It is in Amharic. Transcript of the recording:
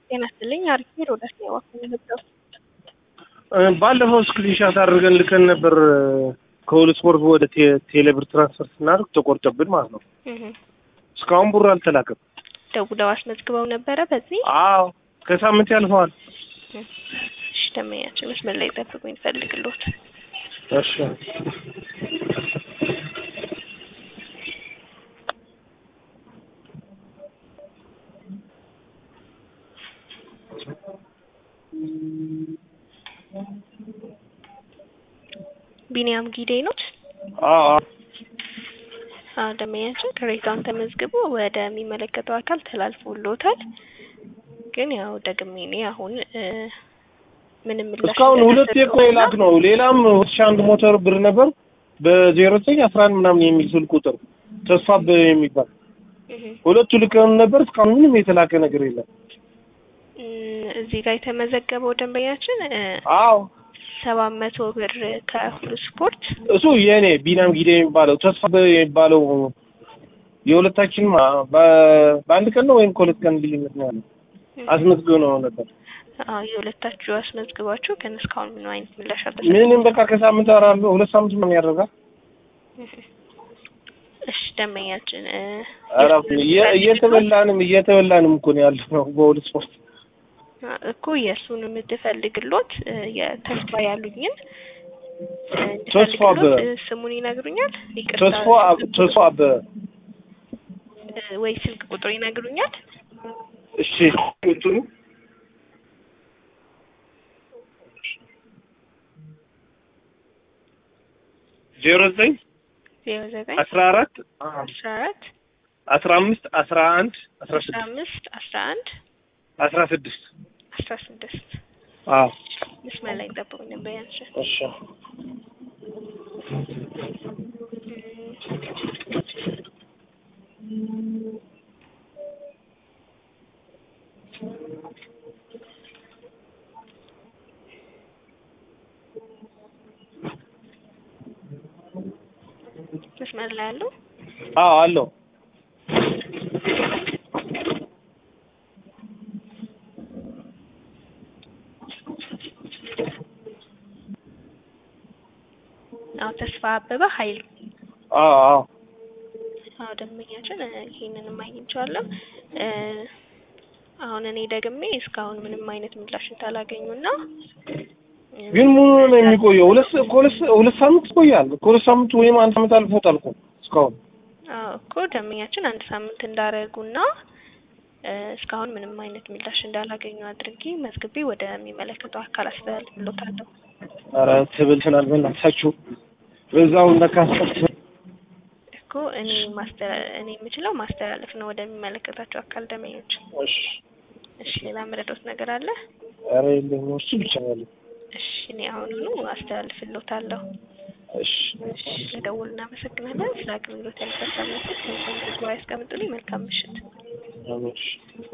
ጤና ይስጥልኝ። አሪፍ ሄድ ወደ ስኔ ዋክን የነበረው ባለፈው ስክሪንሻት አድርገን ልከን ነበር ከሁሉ ስፖርት ወደ ቴሌብር ትራንስፈር ስናደርግ ተቆርጦብን ማለት ነው። እስካሁን ብሩ አልተላከም። ደውለው አስመዝግበው ነበረ። በዚህ አዎ ከሳምንት ያልፈዋል። እሺ ደመኛችን መስመር ላይ ጠብቁኝ፣ ፈልግሎት እሺ ቢኒያም ጊዴ ኖት። አዎ አዎ ደመኛችን ቅሬታውን ተመዝግቦ ወደሚመለከተው አካል ተላልፎሎታል። ግን ያው ደግሜ እኔ አሁን ምንም ምላሽ እስካሁን ሁለት የቆ የላክ ነው። ሌላም ሁለት ሺህ አንድ ሞተር ብር ነበር በዜሮ ዘጠኝ አስራ አንድ ምናምን የሚል ስልክ ቁጥር ተስፋ የሚባል ሁለቱ ልከን ነበር። እስካሁን ምንም የተላከ ነገር የለም። እዚህ ጋር የተመዘገበው ደንበኛችን አዎ ሰባት መቶ ብር ከሁሉ ስፖርት እሱ የእኔ ቢናም ጊዜ የሚባለው ተስፋ የሚባለው የሁለታችን በአንድ ቀን ነው ወይም ከሁለት ቀን ልዩነት ነው ያለው። አስመዝግበው ነው ነበር። አዎ የሁለታችሁ አስመዝግባችሁ ግን እስካሁን ምንም አይነት ምላሽ ምንም በቃ ከሳምንት አራሉ ሁለት ሳምንት ምን ያደርጋል? እሺ ደንበኛችን ኧረ እየተበላንም እየተበላንም እኮ ነው ያለው ነው በሁለት ስፖርት እኮ የእሱን የምትፈልግሎት የተስፋ ያሉኝን ተስፋ አበበ ስሙን ይነግሩኛል? ተስፋ ተስፋ አበበ ወይ ስልክ ቁጥሩ ይነግሩኛል? እሺ እንትኑ ዜሮ ዘጠኝ ዜሮ ዘጠኝ አስራ አራት አስራ አራት አስራ አምስት አስራ አንድ አስራ አስራ ስድስት አምስት አስራ አንድ አስራ ስድስት አስራ ስድስት አዎ መስመር ላይ ጠብቁኝ ነበር ያንቺ እሺ መስመር ላይ ያለው አዎ አለው አዎ ተስፋ አበበ ኃይሉ አዎ አዎ አዎ ደንበኛችን ይሄንንም አግኝቼዋለሁ። አሁን እኔ ደግሜ እስካሁን ምንም አይነት ምላሽ እንዳላገኙና ግን ምን ሆኖ ነው የሚቆየው? ሁለት ከሁለት ሁለት ሳምንት ይቆያል። ከሁለት ሳምንት ወይም አንድ ሳምንት አልፎታል እኮ እስካሁን። አዎ እኮ ደንበኛችን አንድ ሳምንት እንዳረጉና እስካሁን ምንም አይነት ምላሽ እንዳላገኙ አድርጌ መዝግቤ ወደሚመለከተው አካል አስተላልፍሎታለሁ። ኧረ ትብልትናል በእናታችሁ በዛው እንደካሰት እኮ እኔ ማስተላ እኔ የምችለው ማስተላለፍ ነው ወደሚመለከታቸው አካል ደንበኞች። እሺ እሺ ሌላ መረዳት ነገር አለ? ኧረ የለም እሱ ብቻ ነው ያለው። እሺ እኔ አሁኑኑ አስተላልፍሎታለሁ። እሺ እሺ ለደወሉ እናመሰግናለን። ስለ አገልግሎት ያልተሳሳተ መልስ ከዚህ ያስቀምጡልኝ። መልካም ምሽት። አሜን።